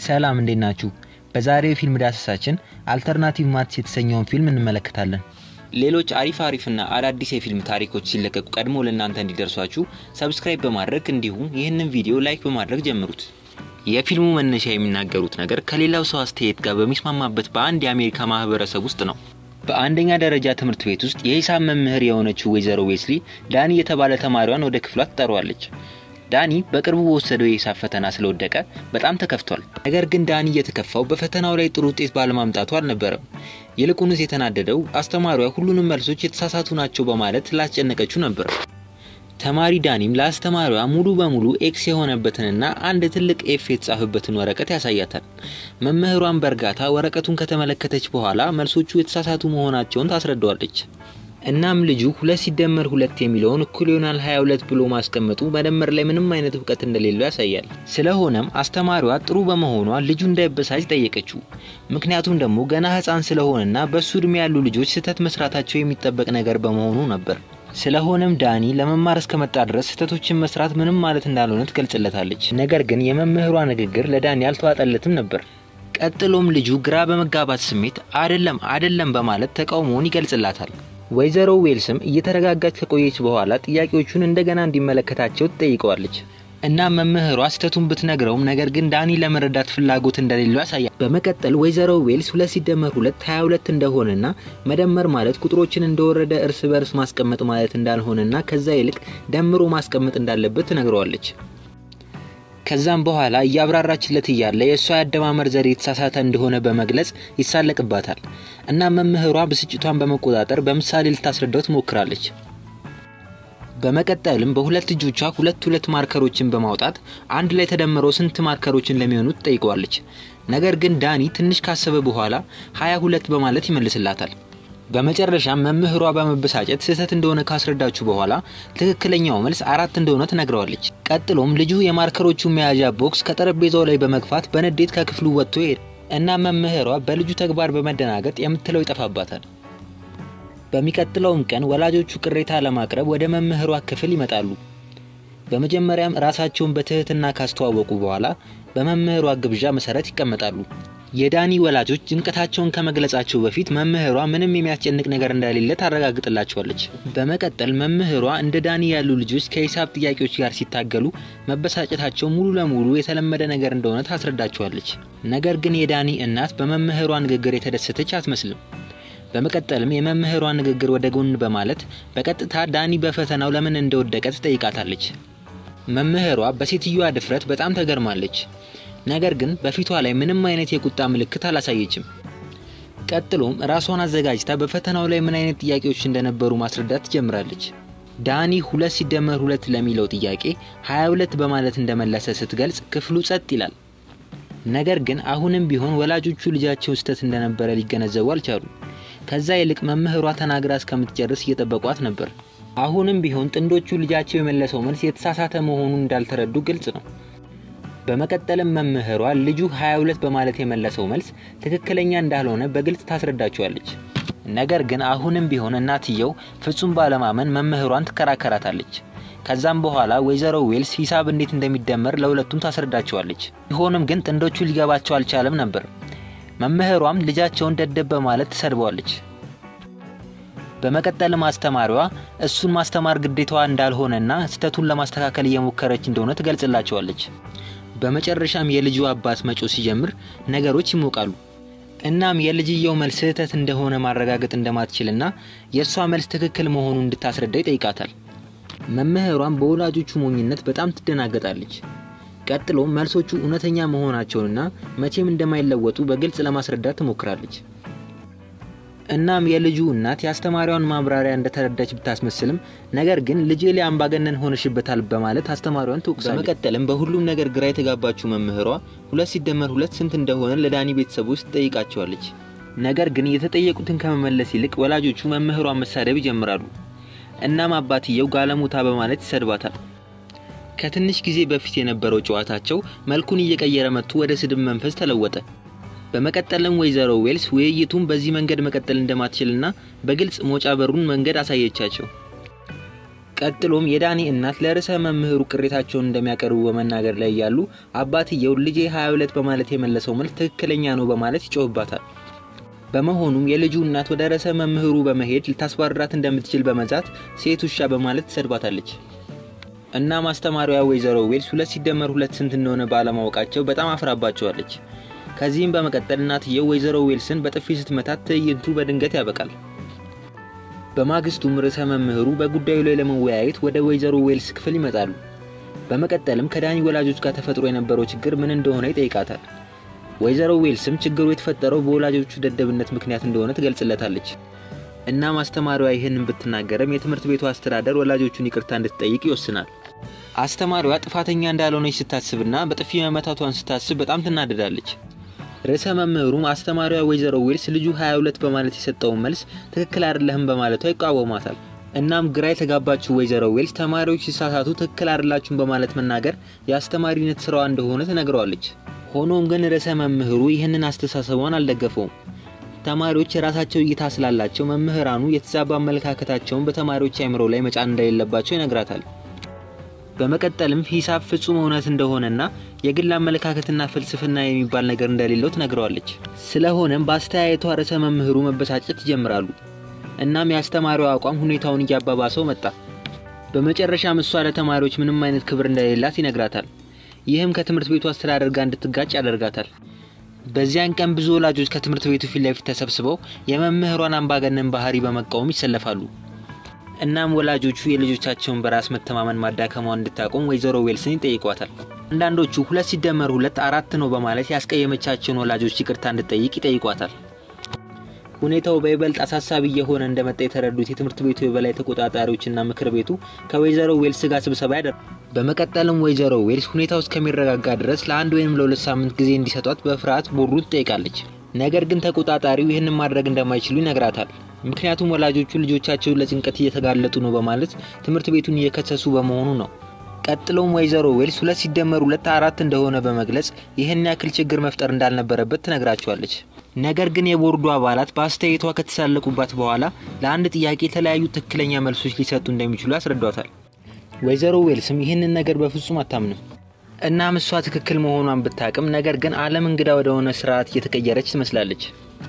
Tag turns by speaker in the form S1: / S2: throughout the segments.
S1: ሰላም እንዴት ናችሁ? በዛሬው የፊልም ዳሰሳችን አልተርናቲቭ ማትስ የተሰኘውን ፊልም እንመለከታለን። ሌሎች አሪፍ አሪፍና አዳዲስ የፊልም ታሪኮች ሲለቀቁ ቀድሞ ለእናንተ እንዲደርሷችሁ ሰብስክራይብ በማድረግ እንዲሁም ይህንን ቪዲዮ ላይክ በማድረግ ጀምሩት። የፊልሙ መነሻ የሚናገሩት ነገር ከሌላው ሰው አስተያየት ጋር በሚስማማበት በአንድ የአሜሪካ ማህበረሰብ ውስጥ ነው። በአንደኛ ደረጃ ትምህርት ቤት ውስጥ የሂሳብ መምህር የሆነችው ወይዘሮ ዌስሊ ዳኒ የተባለ ተማሪዋን ወደ ክፍሏ ትጠራዋለች። ዳኒ በቅርቡ በወሰደው የሂሳብ ፈተና ስለወደቀ በጣም ተከፍቷል። ነገር ግን ዳኒ እየተከፋው በፈተናው ላይ ጥሩ ውጤት ባለማምጣቱ አልነበረም። ይልቁንስ የተናደደው አስተማሪዋ ሁሉንም መልሶች የተሳሳቱ ናቸው በማለት ስላስጨነቀችው ነበር። ተማሪ ዳኒም ለአስተማሪዋ ሙሉ በሙሉ ኤክስ የሆነበትንና አንድ ትልቅ ኤፍ የተጻፈበትን ወረቀት ያሳያታል። መምህሯን በእርጋታ ወረቀቱን ከተመለከተች በኋላ መልሶቹ የተሳሳቱ መሆናቸውን ታስረዳዋለች። እናም ልጁ ሁለት ሲደመር ሁለት የሚለውን እኩል ይሆናል 22 ብሎ ማስቀመጡ መደመር ላይ ምንም አይነት እውቀት እንደሌለው ያሳያል። ስለሆነም አስተማሪዋ ጥሩ በመሆኗ ልጁ እንዳይበሳጭ ጠየቀችው። ምክንያቱም ደግሞ ገና ሕፃን ስለሆነና በሱ እድሜ ያሉ ልጆች ስህተት መስራታቸው የሚጠበቅ ነገር በመሆኑ ነበር። ስለሆነም ዳኒ ለመማር እስከመጣ ድረስ ስህተቶችን መስራት ምንም ማለት እንዳልሆነ ትገልጽለታለች። ነገር ግን የመምህሯ ንግግር ለዳኒ አልተዋጠለትም ነበር። ቀጥሎም ልጁ ግራ በመጋባት ስሜት አደለም አደለም በማለት ተቃውሞውን ይገልጽላታል። ወይዘሮ ዌልስም እየተረጋጋች ከቆየች በኋላ ጥያቄዎቹን እንደገና እንዲመለከታቸው ትጠይቀዋለች። እና መምህሯ ስህተቱን ብትነግረውም ነገር ግን ዳኒ ለመረዳት ፍላጎት እንደሌለው ያሳያል። በመቀጠል ወይዘሮ ዌልስ ሁለት ሲደመር ሁለት ሀያ ሁለት እንደሆነና መደመር ማለት ቁጥሮችን እንደወረደ እርስ በርስ ማስቀመጥ ማለት እንዳልሆነና ከዛ ይልቅ ደምሮ ማስቀመጥ እንዳለበት ትነግረዋለች። ከዛም በኋላ እያብራራችለት እያለ የእሷ የአደማመር ዘዴ የተሳሳተ እንደሆነ በመግለጽ ይሳለቅባታል እና መምህሯ ብስጭቷን በመቆጣጠር በምሳሌ ልታስረዳው ትሞክራለች። በመቀጠልም በሁለት እጆቿ ሁለት ሁለት ማርከሮችን በማውጣት አንድ ላይ ተደምረው ስንት ማርከሮችን ለሚሆኑ ትጠይቀዋለች። ነገር ግን ዳኒ ትንሽ ካሰበ በኋላ ሀያ ሁለት በማለት ይመልስላታል። በመጨረሻም መምህሯ በመበሳጨት ስህተት እንደሆነ ካስረዳችሁ በኋላ ትክክለኛው መልስ አራት እንደሆነ ትነግረዋለች። ቀጥሎም ልጁ የማርከሮቹን መያዣ ቦክስ ከጠረጴዛው ላይ በመግፋት በንዴት ከክፍሉ ወጥቶ ይሄድ እና መምህሯ በልጁ ተግባር በመደናገጥ የምትለው ይጠፋባታል። በሚቀጥለውም ቀን ወላጆቹ ቅሬታ ለማቅረብ ወደ መምህሯ ክፍል ይመጣሉ። በመጀመሪያም ራሳቸውን በትህትና ካስተዋወቁ በኋላ በመምህሯ ግብዣ መሰረት ይቀመጣሉ። የዳኒ ወላጆች ጭንቀታቸውን ከመግለጻቸው በፊት መምህሯ ምንም የሚያስጨንቅ ነገር እንደሌለ ታረጋግጥላቸዋለች። በመቀጠል መምህሯ እንደ ዳኒ ያሉ ልጆች ከሂሳብ ጥያቄዎች ጋር ሲታገሉ መበሳጨታቸው ሙሉ ለሙሉ የተለመደ ነገር እንደሆነ ታስረዳቸዋለች። ነገር ግን የዳኒ እናት በመምህሯ ንግግር የተደሰተች አትመስልም። በመቀጠልም የመምህሯ ንግግር ወደ ጎን በማለት በቀጥታ ዳኒ በፈተናው ለምን እንደወደቀ ትጠይቃታለች። መምህሯ በሴትዮዋ ድፍረት በጣም ተገርማለች። ነገር ግን በፊቷ ላይ ምንም አይነት የቁጣ ምልክት አላሳየችም። ቀጥሎም ራሷን አዘጋጅታ በፈተናው ላይ ምን አይነት ጥያቄዎች እንደነበሩ ማስረዳት ትጀምራለች። ዳኒ ሁለት ሲደመር ሁለት ለሚለው ጥያቄ 22 በማለት እንደመለሰ ስትገልጽ ክፍሉ ጸጥ ይላል። ነገር ግን አሁንም ቢሆን ወላጆቹ ልጃቸው ስህተት እንደነበረ ሊገነዘቡ አልቻሉም። ከዛ ይልቅ መምህሯ ተናግራ እስከምትጨርስ እየጠበቋት ነበር። አሁንም ቢሆን ጥንዶቹ ልጃቸው የመለሰው መልስ የተሳሳተ መሆኑን እንዳልተረዱ ግልጽ ነው። በመቀጠልም መምህሯ ልጁ 22 በማለት የመለሰው መልስ ትክክለኛ እንዳልሆነ በግልጽ ታስረዳቸዋለች። ነገር ግን አሁንም ቢሆን እናትየው ፍጹም ባለማመን መምህሯን ትከራከራታለች። ከዛም በኋላ ወይዘሮ ዌልስ ሂሳብ እንዴት እንደሚደመር ለሁለቱም ታስረዳቸዋለች። ቢሆንም ግን ጥንዶቹ ሊገባቸው አልቻለም ነበር። መምህሯም ልጃቸውን ደደብ በማለት ትሰድበዋለች። በመቀጠልም አስተማሪዋ እሱን ማስተማር ግዴታዋ እንዳልሆነና ስህተቱን ለማስተካከል እየሞከረች እንደሆነ ትገልጽላቸዋለች። በመጨረሻም የልጁ አባት መጮ ሲጀምር ነገሮች ይሞቃሉ። እናም የልጅየው መልስ ስህተት እንደሆነ ማረጋገጥ እንደማትችልና የእሷ መልስ ትክክል መሆኑን እንድታስረዳ ይጠይቃታል። መምህሯም በወላጆቹ ሞኝነት በጣም ትደናገጣለች። ቀጥሎም መልሶቹ እውነተኛ መሆናቸውንና መቼም እንደማይለወጡ በግልጽ ለማስረዳት ትሞክራለች። እናም የልጁ እናት የአስተማሪዋን ማብራሪያ እንደተረዳች ብታስመስልም ነገር ግን ልጄ ላይ አምባገነን ሆነሽበታል በማለት አስተማሪዋን ትወቅሳለች። በመቀጠልም በሁሉም ነገር ግራ የተጋባችው መምህሯ ሁለት ሲደመር ሁለት ስንት እንደሆነ ለዳኒ ቤተሰቦች ትጠይቃቸዋለች። ነገር ግን የተጠየቁትን ከመመለስ ይልቅ ወላጆቹ መምህሯን መሳደብ ይጀምራሉ። እናም አባትየው ጋለሞታ በማለት ይሰድባታል። ከትንሽ ጊዜ በፊት የነበረው ጨዋታቸው መልኩን እየቀየረ መጥቶ ወደ ስድብ መንፈስ ተለወጠ። በመቀጠልም ወይዘሮ ዌልስ ውይይቱን በዚህ መንገድ መቀጠል እንደማትችልና በግልጽ መውጫ በሩን መንገድ አሳየቻቸው። ቀጥሎም የዳኒ እናት ለርዕሰ መምህሩ ቅሬታቸውን እንደሚያቀርቡ በመናገር ላይ ያሉ አባትየው ልጄ 22 በማለት የመለሰው መልስ ትክክለኛ ነው በማለት ይጮህባታል። በመሆኑም የልጁ እናት ወደ ርዕሰ መምህሩ በመሄድ ልታስባርራት እንደምትችል በመዛት ሴት ውሻ በማለት ትሰድባታለች። እናም አስተማሪዋ ወይዘሮ ዌልስ ሁለት ሲደመር ሁለት ስንት እንደሆነ ባለማወቃቸው በጣም አፍራባቸዋለች። ከዚህም በመቀጠል እናትየው ወይዘሮ ዌልስን በጥፊ ስትመታት ትዕይንቱ በድንገት ያበቃል። በማግስቱም ርዕሰ መምህሩ በጉዳዩ ላይ ለመወያየት ወደ ወይዘሮ ዌልስ ክፍል ይመጣሉ። በመቀጠልም ከዳኒ ወላጆች ጋር ተፈጥሮ የነበረው ችግር ምን እንደሆነ ይጠይቃታል። ወይዘሮ ዌልስም ችግሩ የተፈጠረው በወላጆቹ ደደብነት ምክንያት እንደሆነ ትገልጽለታለች። እናም አስተማሪዋ ይህንን ብትናገርም የትምህርት ቤቱ አስተዳደር ወላጆቹን ይቅርታ እንድትጠይቅ ይወስናል። አስተማሪዋ ጥፋተኛ እንዳልሆነች ስታስብና በጥፊ መመታቷን ስታስብ በጣም ትናደዳለች። ርዕሰ መምህሩም አስተማሪዋ ወይዘሮ ዌልስ ልጁ 22 በማለት የሰጠውን መልስ ትክክል አይደለህም በማለቷ ይቃወማታል። እናም ግራ የተጋባችው ወይዘሮ ዌልስ ተማሪዎች ሲሳሳቱ ትክክል አይደላችሁም በማለት መናገር የአስተማሪነት ስራዋ እንደሆነ ትነግረዋለች። ሆኖም ግን ርዕሰ መምህሩ ይህንን አስተሳሰቧን አልደገፈውም። ተማሪዎች የራሳቸው እይታ ስላላቸው መምህራኑ የተዛባ አመለካከታቸውን በተማሪዎች አእምሮ ላይ መጫን እንደሌለባቸው ይነግራታል። በመቀጠልም ሂሳብ ፍጹም እውነት እንደሆነና የግል አመለካከትና ፍልስፍና የሚባል ነገር እንደሌለው ትነግረዋለች። ስለሆነም በአስተያየቷ ርዕሰ መምህሩ መበሳጨት ይጀምራሉ። እናም የአስተማሪው አቋም ሁኔታውን እያባባሰው መጣ። በመጨረሻም እሷ ለተማሪዎች ምንም አይነት ክብር እንደሌላት ይነግራታል። ይህም ከትምህርት ቤቱ አስተዳደር ጋር እንድትጋጭ ያደርጋታል። በዚያን ቀን ብዙ ወላጆች ከትምህርት ቤቱ ፊት ለፊት ተሰብስበው የመምህሯን አምባገነን ባህሪ በመቃወም ይሰለፋሉ። እናም ወላጆቹ የልጆቻቸውን በራስ መተማመን ማዳከሟን እንድታቆም ወይዘሮ ዌልስን ይጠይቋታል። አንዳንዶቹ ሁለት ሲደመር ሁለት አራት ነው በማለት ያስቀየመቻቸውን ወላጆች ይቅርታ እንድጠይቅ ይጠይቋታል። ሁኔታው በይበልጥ አሳሳቢ እየሆነ እንደመጣ የተረዱት የትምህርት ቤቱ የበላይ ተቆጣጣሪዎችና ምክር ቤቱ ከወይዘሮ ዌልስ ጋር ስብሰባ ያደርጋል። በመቀጠልም ወይዘሮ ዌልስ ሁኔታው እስከሚረጋጋ ድረስ ለአንድ ወይም ለሁለት ሳምንት ጊዜ እንዲሰጧት በፍርሃት ቦርዱን ትጠይቃለች። ነገር ግን ተቆጣጣሪው ይህንን ማድረግ እንደማይችሉ ይነግራታል። ምክንያቱም ወላጆቹ ልጆቻቸውን ለጭንቀት እየተጋለጡ ነው በማለት ትምህርት ቤቱን እየከሰሱ በመሆኑ ነው። ቀጥሎም ወይዘሮ ዌልስ ሁለት ሲደመር ሁለት አራት እንደሆነ በመግለጽ ይህን ያክል ችግር መፍጠር እንዳልነበረበት ትነግራቸዋለች። ነገር ግን የቦርዱ አባላት በአስተያየቷ ከተሳለቁባት በኋላ ለአንድ ጥያቄ የተለያዩ ትክክለኛ መልሶች ሊሰጡ እንደሚችሉ ያስረዷታል። ወይዘሮ ዌልስም ይህንን ነገር በፍጹም አታምንም። እናም እሷ ትክክል መሆኗን ብታቅም ነገር ግን ዓለም እንግዳ ወደሆነ ስርዓት እየተቀየረች ትመስላለች።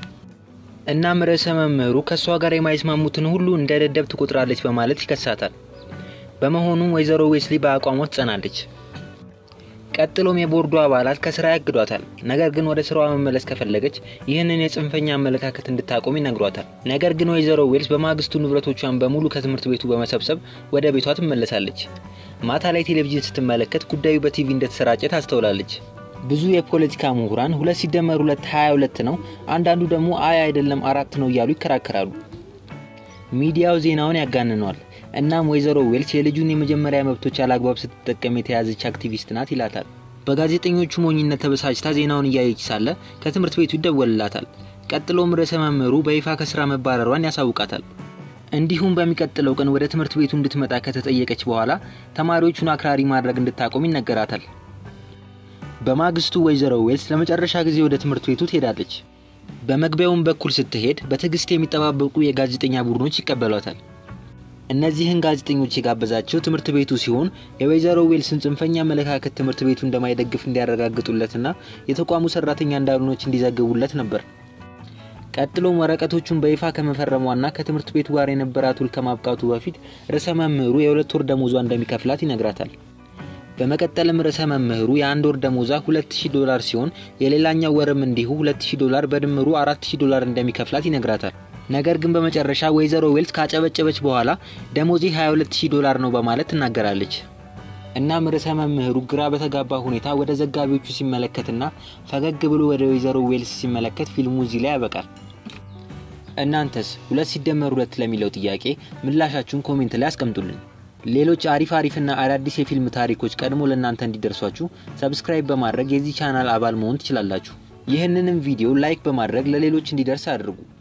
S1: እናም ርዕሰ መምህሩ ከእሷ ጋር የማይስማሙትን ሁሉ እንደ ደደብ ትቆጥራለች በማለት ይከሳታል። በመሆኑም ወይዘሮ ዌስሊ በአቋሟ ትጸናለች። ቀጥሎም የቦርዱ አባላት ከስራ ያግዷታል። ነገር ግን ወደ ስራዋ መመለስ ከፈለገች ይህንን የጽንፈኛ አመለካከት እንድታቆም ይነግሯታል። ነገር ግን ወይዘሮ ዌልስ በማግስቱ ንብረቶቿን በሙሉ ከትምህርት ቤቱ በመሰብሰብ ወደ ቤቷ ትመለሳለች። ማታ ላይ ቴሌቪዥን ስትመለከት ጉዳዩ በቲቪ እንደተሰራጨ ታስተውላለች። ብዙ የፖለቲካ ምሁራን ሁለት ሲደመር ሁለት ሀያ ሁለት ነው፣ አንዳንዱ ደግሞ አይ አይደለም አራት ነው እያሉ ይከራከራሉ። ሚዲያው ዜናውን ያጋንነዋል። እናም ወይዘሮ ዌልስ የልጁን የመጀመሪያ መብቶች አላግባብ ስትጠቀም የተያዘች አክቲቪስት ናት ይላታል። በጋዜጠኞቹ ሞኝነት ተበሳጭታ ዜናውን እያየች ሳለ ከትምህርት ቤቱ ይደወልላታል። ቀጥሎም ርዕሰ መምህሩ በይፋ ከስራ መባረሯን ያሳውቃታል። እንዲሁም በሚቀጥለው ቀን ወደ ትምህርት ቤቱ እንድትመጣ ከተጠየቀች በኋላ ተማሪዎቹን አክራሪ ማድረግ እንድታቆም ይነገራታል። በማግስቱ ወይዘሮ ዌልስ ለመጨረሻ ጊዜ ወደ ትምህርት ቤቱ ትሄዳለች። በመግቢያውም በኩል ስትሄድ በትዕግስት የሚጠባበቁ የጋዜጠኛ ቡድኖች ይቀበሏታል። እነዚህን ጋዜጠኞች የጋበዛቸው ትምህርት ቤቱ ሲሆን የወይዘሮ ዌልስን ጽንፈኛ አመለካከት ትምህርት ቤቱ እንደማይደግፍ እንዲያረጋግጡለትና የተቋሙ ሰራተኛ እንዳልሆነች እንዲዘግቡለት ነበር። ቀጥሎም ወረቀቶቹን በይፋ ከመፈረሟና ከትምህርት ቤቱ ጋር የነበራት ውል ከማብቃቱ በፊት ርዕሰ መምህሩ የሁለት ወር ደሞዟ እንደሚከፍላት ይነግራታል። በመቀጠልም ርዕሰ መምህሩ የአንድ ወር ደሞዟ 2000 ዶላር ሲሆን የሌላኛው ወርም እንዲሁ 2000 ዶላር በድምሩ 4000 ዶላር እንደሚከፍላት ይነግራታል። ነገር ግን በመጨረሻ ወይዘሮ ዌልስ ካጨበጨበች በኋላ ደሞዜ 22000 ዶላር ነው በማለት ትናገራለች። እናም ርዕሰ መምህሩ ግራ በተጋባ ሁኔታ ወደ ዘጋቢዎቹ ሲመለከትና ፈገግ ብሎ ወደ ወይዘሮ ዌልስ ሲመለከት ፊልሙ እዚህ ላይ ያበቃል። እናንተስ ሁለት ሲደመር ሁለት ለሚለው ጥያቄ ምላሻችሁን ኮሜንት ላይ አስቀምጡልን። ሌሎች አሪፍ አሪፍና አዳዲስ የፊልም ታሪኮች ቀድሞ ለእናንተ እንዲደርሷችሁ ሰብስክራይብ በማድረግ የዚህ ቻናል አባል መሆን ትችላላችሁ። ይህንንም ቪዲዮ ላይክ በማድረግ ለሌሎች እንዲደርስ አድርጉ።